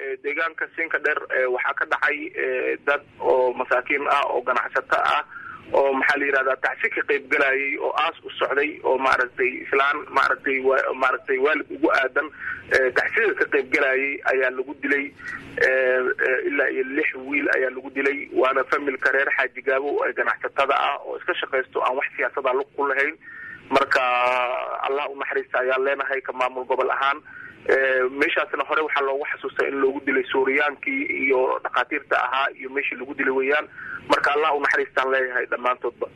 deegaanka siinka dheer waxaa ka dhacay dad oo masaakiin ah oo ganacsato ah oo maxaa la yidhahdaa tacsi ka qayb galayay oo aas u socday oo maaragtay islaan maaragtay maaragtay waalid ugu aadan tacsida ka qayb galayay ayaa lagu dilay ilaa iyo lix wiil ayaa lagu dilay waana familka reer xaaji gaabo ee ganacsatada ah oo iska shaqaysto aan wax siyaasada lug ku lahayn marka allah u naxariista ayaan leenahay ka maamul gobol ahaan meeshaasna hore waxaa loogu xasuustaa in loogu dilay suuriyaankii iyo dhakhaatiirta ahaa iyo meeshii lagu dilay weeyaan marka allah u naxariistaan leeyahay dhammaantoodba